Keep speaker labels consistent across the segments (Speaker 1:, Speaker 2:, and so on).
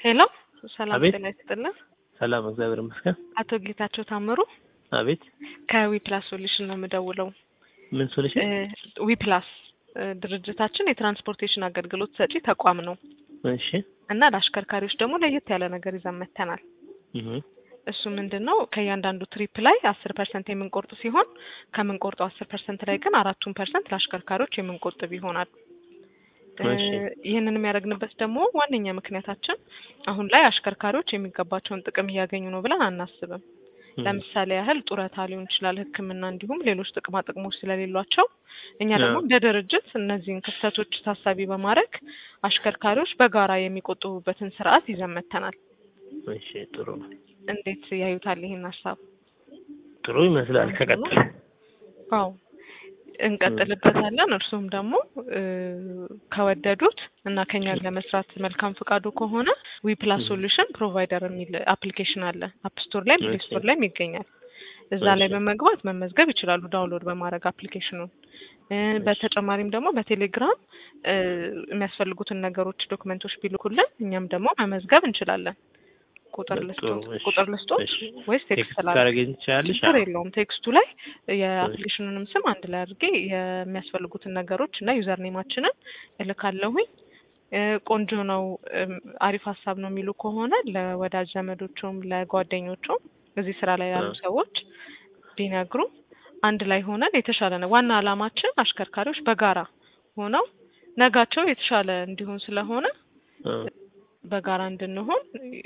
Speaker 1: ሄሎ ሰላም
Speaker 2: አቤት።
Speaker 1: ጤና ይስጥልን።
Speaker 2: ሰላም እግዚአብሔር ይመስገን።
Speaker 1: አቶ ጌታቸው ታምሩ
Speaker 2: አቤት
Speaker 1: ከዊፕላስ ሶሉሽን ነው የምደውለው።
Speaker 2: ምን ሶሉሽን?
Speaker 1: ዊፕላስ ድርጅታችን የትራንስፖርቴሽን አገልግሎት ሰጪ ተቋም ነው
Speaker 2: እሺ
Speaker 1: እና ለአሽከርካሪዎች ደግሞ ለየት ያለ ነገር ይዘን መጥተናል።
Speaker 2: እህ
Speaker 1: እሱ ምንድን ነው ከእያንዳንዱ ትሪፕ ላይ አስር ፐርሰንት የምንቆርጥ ሲሆን ከምንቆርጠው አስር ፐርሰንት ላይ ግን አራቱን ፐርሰንት ለአሽከርካሪዎች የምንቆጥብ ይሆናል።
Speaker 2: እሺ።
Speaker 1: ይህንን የሚያደርግንበት ደግሞ ዋነኛ ምክንያታችን አሁን ላይ አሽከርካሪዎች የሚገባቸውን ጥቅም እያገኙ ነው ብለን አናስብም። ለምሳሌ ያህል ጡረታ ሊሆን ይችላል፣ ሕክምና እንዲሁም ሌሎች ጥቅማ ጥቅሞች ስለሌሏቸው እኛ ደግሞ
Speaker 2: አዎ።
Speaker 1: እንደ ድርጅት እነዚህን ክፍተቶች ታሳቢ በማድረግ አሽከርካሪዎች በጋራ የሚቆጥቡበትን ስርዓት ይዘን መጥተናል።
Speaker 2: እሺ ጥሩ ነው።
Speaker 1: እንዴት ያዩታል ይህን ሀሳብ?
Speaker 2: ጥሩ ይመስላል። ከቀጥል
Speaker 1: አዎ እንቀጥልበታለን። እርሱም ደግሞ እ ከወደዱት እና ከኛ ጋር ለመስራት መልካም ፍቃዱ ከሆነ ዊፕላስ ሶሉሽን ፕሮቫይደር የሚል አፕሊኬሽን አለ። አፕ ስቶር ላይም ፕሌይ ስቶር ላይም ይገኛል። እዛ ላይ
Speaker 2: እሺ።
Speaker 1: በመግባት መመዝገብ ይችላሉ፣ ዳውንሎድ በማድረግ አፕሊኬሽኑን። እ በተጨማሪም ደግሞ በቴሌግራም እ የሚያስፈልጉትን ነገሮች ዶክመንቶች ቢልኩልን እኛም ደግሞ መመዝገብ እንችላለን። ቁጥር
Speaker 2: ጥሩ፣
Speaker 1: ልስጦት
Speaker 2: እሺ፣
Speaker 1: ቁጥር ልስጦት
Speaker 2: እሺ።
Speaker 1: ወይስ ቴክስት
Speaker 2: ቴክስት
Speaker 1: ላድርግ?
Speaker 2: ታደርገኝ ትችላለሽ?
Speaker 1: ችግር የለውም። ቴክስቱ ላይ የአፕሊኬሽኑንም ስም አንድ ላይ አድርጌ የሚያስፈልጉትን ነገሮች እና ዩዘር ኔማችንን እልካለሁኝ። እ ቆንጆ ነው፣ እም፣ አሪፍ ሀሳብ ነው የሚሉ ከሆነ ለወዳጅ ዘመዶቹም ለጓደኞቹም እዚህ ስራ ላይ ያሉ
Speaker 2: አዎ።
Speaker 1: ሰዎች ቢነግሩ አንድ ላይ ሆነን የተሻለ ነው። ዋና ዓላማችን አሽከርካሪዎች በጋራ ሆነው ነጋቸው የተሻለ እንዲሆን ስለሆነ
Speaker 2: አዎ።
Speaker 1: በጋራ እንድንሆን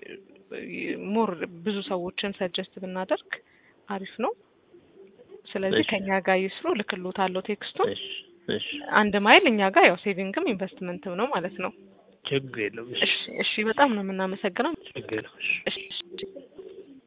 Speaker 1: ሞር ብዙ ሰዎችን ሰጀስት ብናደርግ አሪፍ ነው። ስለዚህ
Speaker 2: እሺ።
Speaker 1: ከኛ ጋር ይስሩ። ልክሎታለሁ ቴክስቱን።
Speaker 2: እሺ እሺ።
Speaker 1: አንድ ማይል እኛ ጋር ያው ሴቪንግም ኢንቨስትመንትም ነው ማለት ነው።
Speaker 2: ችግር የለውም። እሺ
Speaker 1: እሺ እሺ፣ በጣም ነው የምናመሰግነው።
Speaker 2: ችግር የለውም። እሺ
Speaker 1: እሺ